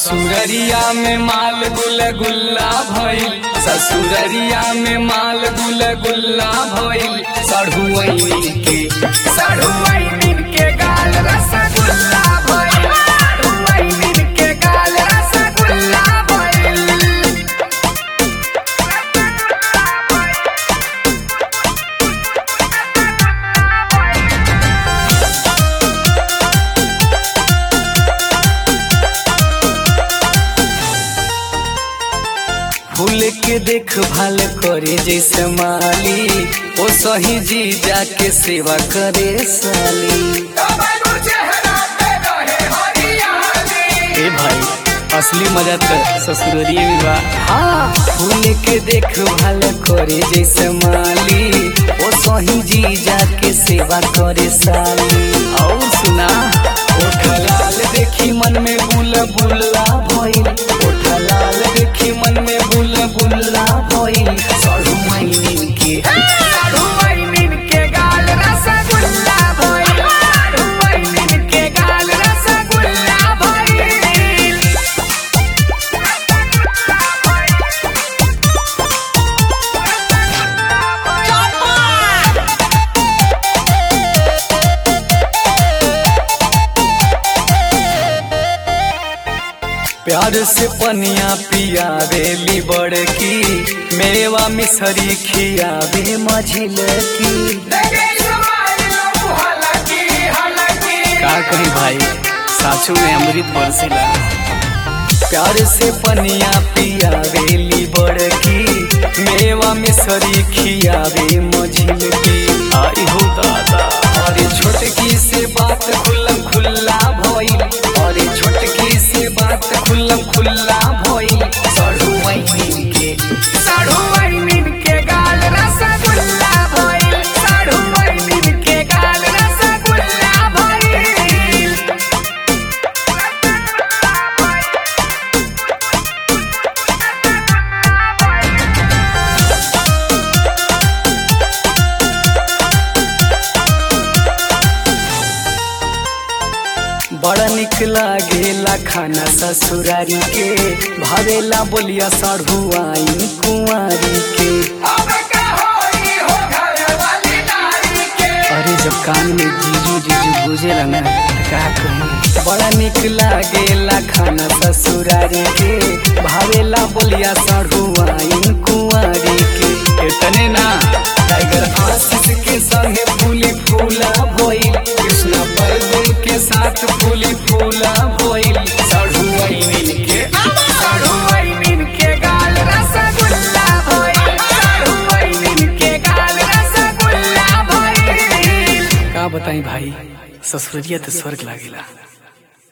ससुररिया में माल गुल गुल्ला भइल ससुररिया में माल गुल गुल्ला भइल सढ़ुआइनी के सढ़ुआइनी के गाल रसगुल्ला भइल सढ़ुआइनी के गाल रसगुल्ला भइल फूल के देखभाल करे जैसे माली ओ सही जी जाके सेवा करे साली ए भाई असली मजा तो ससुररिए में बा हाँ फूल के देखभाल करे जैसे माली ओ सही जी जाके सेवा करे साली और सुना ओठ लाल देखी मन में बुल बुल्ला भइल ओठ लाल देखी मन में बुल बुल्ला भइल सड़ू माइनिन के सड़ू माइनिन के गाल रसगुल्ला भइल सड़ू माइनिन के गाल रसगुल्ला भइल प्यार से पनिया पियावेली बड़की मेवा मिसरी खियावे मझिल की का कही भाई साचू में अमृत बरसेला प्यार से पनिया पियावेली बड़की मेवा मिसरी खियावे मझिल की आई हो दादा अरे छोटकी से बात खुल्लम खुल्ला भइल अरे छोटकी से बात खुल्लम खुल्ला भइल सड़ू वाइनिन के सड़ू वाइनिन के गाल रसगुल्ला भइल सड़ू वाइनिन के गाल रसगुल्ला भइल बड़ा निक लागेला खाना ससुरारी के भावेला बोलिया सढ़ुआइन कुंवारी के अरे जब कान में जीजू जीजू गुजेला ना त का कही बड़ा निक लागेला खाना ससुरारी के भावेला बोलिया सढ़ुआइन कुंवारी के इतने ना टाइगर आशीष के संगे फूली फूला भइल कृष्णा बलदेव के साथ फूली फूला भइल सढ़ुआइन के सढ़ुआइन के गाल रसगुल्ला भइल सढ़ुआइन के गाल रसगुल्ला भइल का बताई भाई ससुरिया तो स्वर्ग लागेला